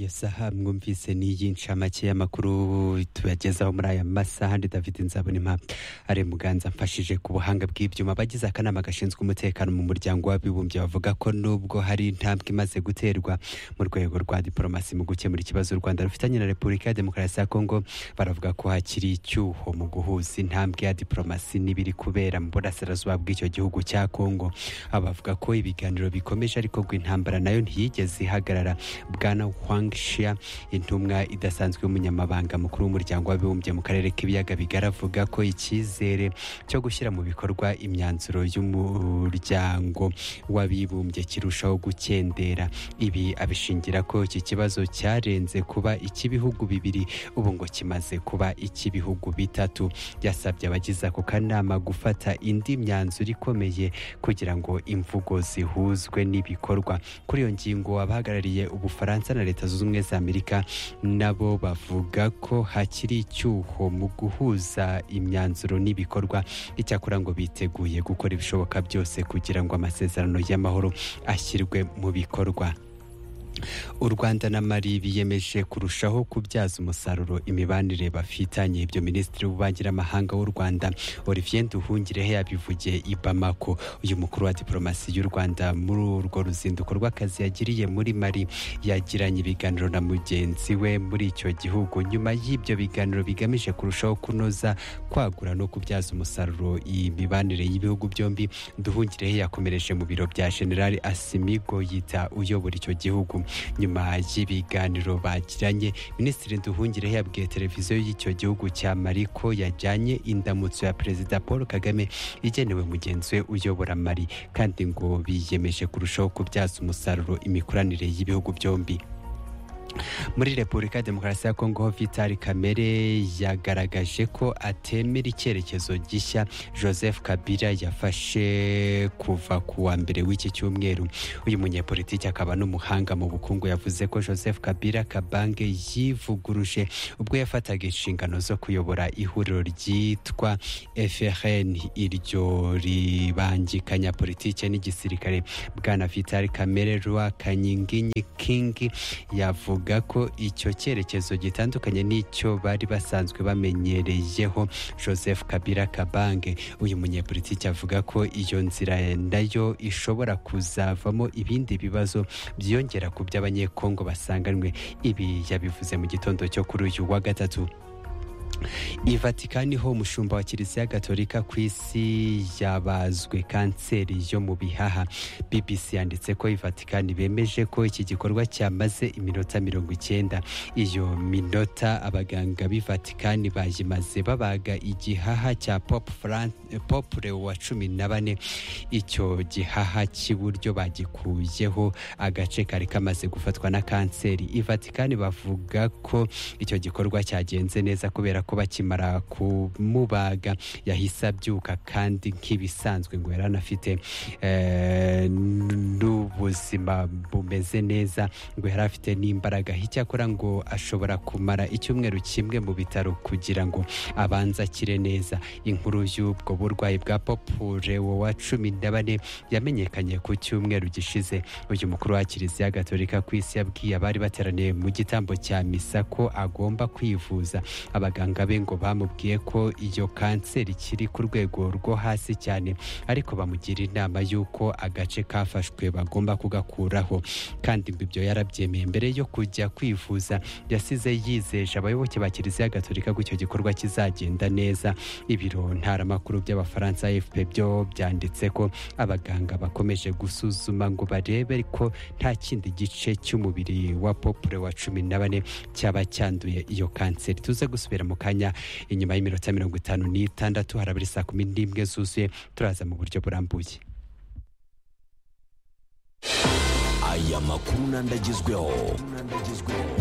saha mwumvise n'iyincamake y'amakuru tuyagezaho muri aya masaha ndi david nzabonimpa ari muganza mfashije ku buhanga bw'ibyuma bagize akanama gashinzwe umutekano mu muryango w'abibumbye bavuga ko nubwo hari intambwe imaze guterwa mu rwego rwa diporomasi mu gukemura ikibazo u rwanda rufitanye na repubulika ya demokarasi ya kongo baravuga ko hakiri icyuho mu guhuza intambwe ya diporomasi n'ibiri kubera mu burasirazuba bw'icyo gihugu cya kongo abavuga ko ibiganiro bikomeje ariko ngo intambara nayo ntiyigeze ihagarara bwana Huang Shia intumwa idasanzwe y'umunyamabanga mukuru w'umuryango w'abibumbye mu karere k'ibiyaga bigari avuga ko icyizere cyo gushyira mu bikorwa imyanzuro y'umuryango w'abibumbye kirushaho gukendera ibi abishingira ko iki kibazo cyarenze kuba icy'ibihugu bibiri ubu ngo kimaze kuba icy'ibihugu bitatu yasabye abagize ako kanama gufata indi myanzuro ikomeye kugira ngo imvugo zihuzwe n'ibikorwa kuri iyo ngingo abahagarariye ubufaransa na leta zunze ubumwe za amerika nabo bavuga ko hakiri icyuho mu guhuza imyanzuro n'ibikorwa icyakora ngo biteguye gukora ibishoboka byose kugira ngo amasezerano y'amahoro ashyirwe mu bikorwa u rwanda na mari biyemeje kurushaho kubyaza umusaruro imibanire bafitanye ibyo minisitiri w'ububanyiramahanga w'u rwanda olivier nduhungirehe yabivugiye i bamako uyu mukuru wa diporomasi y'u rwanda muri urwo ruzinduko rw'akazi yagiriye muri mari yagiranye ibiganiro na mugenzi we muri icyo gihugu nyuma y'ibyo biganiro bigamije kurushaho kunoza kwagura no kubyaza umusaruro iyi mibanire y'ibihugu byombi nduhungirehe yakomereje mu biro bya generali asimigo yita uyobora icyo gihugu nyuma y'ibiganiro bagiranye minisitiri nduhungirehe yabwiye televiziyo y'icyo gihugu cya mari ko yajyanye indamutso ya perezida paul kagame igenewe mugenzi we uyobora mari kandi ngo biyemeje kurushaho kubyaza umusaruro imikoranire y'ibihugu byombi muri repubulika ya demokarasi ya kongo vitali kamere yagaragaje ko atemera icyerekezo gishya joseph kabila yafashe kuva ku wa mbere w'iki cyumweru uyu munyepolitiki akaba n'umuhanga mu bukungu yavuze ko joseph kabila kabange yivuguruje ubwo yafataga inshingano zo kuyobora ihuriro ryitwa frn iryo ribangikanya politike n'igisirikare bwana vitali kamere rwa kanyinginyi kingi yavuga bavuga ko icyo cyerekezo gitandukanye n'icyo bari basanzwe bamenyereyeho joseph kabila kabange uyu munyepolitiki avuga ko iyo nzira nayo ishobora kuzavamo ibindi bibazo byiyongera ku by'abanyekongo basanganwe ibi yabivuze mu gitondo cyo kuri uyu wa gatatu i vatikani ho umushumba wa kiliziya gatolika ku isi yabazwe kanseri yo mu bihaha bbc yanditse ko i vatikani bemeje ko iki gikorwa cyamaze iminota mirongo icyenda iyo minota abaganga b'i vatikani bayimaze babaga igihaha cya pop leo wa cumi na bane icyo gihaha cy'iburyo bagikuyeho agace kari kamaze gufatwa na kanseri i vatikani bavuga ko icyo gikorwa cyagenze neza kubera ko bakimara kumubaga yahise abyuka kandi nk'ibisanzwe ngo yari anafite n'ubuzima bumeze neza ngo yari afite n'imbaraga icyakora ngo ashobora kumara icyumweru kimwe mu bitaro kugira ngo abanze akire neza inkuru y'ubwo burwayi bwa popurewo wa cumi na bane yamenyekanye ku cyumweru gishize uyu mukuru wa kiliziya gatolika ku isi yabwiye abari bateraniye mu gitambo cya misa ko agomba kwivuza abaganga be ngo bamubwiye ko iyo kanseri ikiri ku rwego rwo hasi cyane ariko bamugira inama y'uko agace kafashwe bagomba kugakuraho kandi ngo ibyo yarabyemeye mbere yo kujya kwivuza yasize yizeje abayoboke ba kiliziya gatolika ko icyo gikorwa kizagenda neza ibiro ntaramakuru by'abafaransa fp byo byanditse ko abaganga bakomeje gusuzuma ngo barebe ko nta kindi gice cy'umubiri wa popure wa cumi na bane cyaba cyanduye iyo kanseri tuze gusubira mu kanya inyuma y'iminota mirongo itanu n'itandatu harabura saa kumi n'imwe zuzuye turaza mu buryo burambuye aya makuru n'andagezweho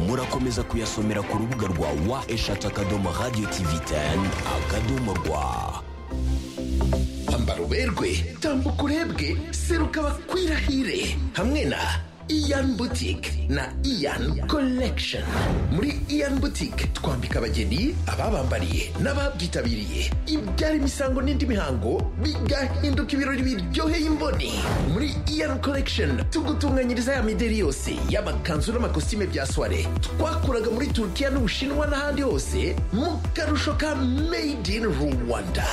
murakomeza kuyasomera ku rubuga rwa wa eshatu akadomo radiyo tivi teni akadomo rwa ambara uberwe tambuka urebwe seruka bakwirahire hamwe na iyan butike na iyan collection muri iyan butike twambika abageni ababambariye n'ababyitabiriye ibyari imisango n'indi mihango bigahinduka ibirori biryoheye imboni muri iyan collection tugutunganyiriza ya mideri yose y'amakanzu n'amakositime bya soire twakuraga muri turukiya n'ubushinwa n'ahandi hose mu karusho ka made in rwanda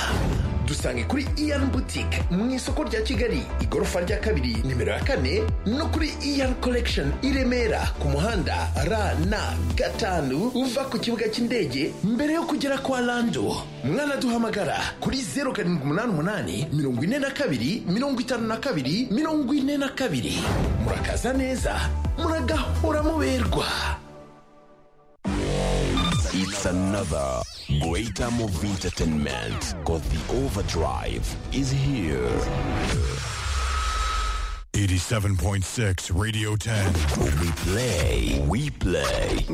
dusange kuri iyan butike mu isoko rya kigali igorofa rya kabiri nimero ya kane no kuri iyan collection i remera ku muhanda rna gatanu uva ku kibuga cy'indege mbere yo kugera kwa lando mwanaduhamagara kuri zeru karindwi umunani umunani mirongo ine na kabiri mirongo itanu na kabiri mirongo ine na kabiri murakaza neza muragahora muberwa It's another great time of entertainment because the overdrive is here. 87.6 Radio 10. We play, we play.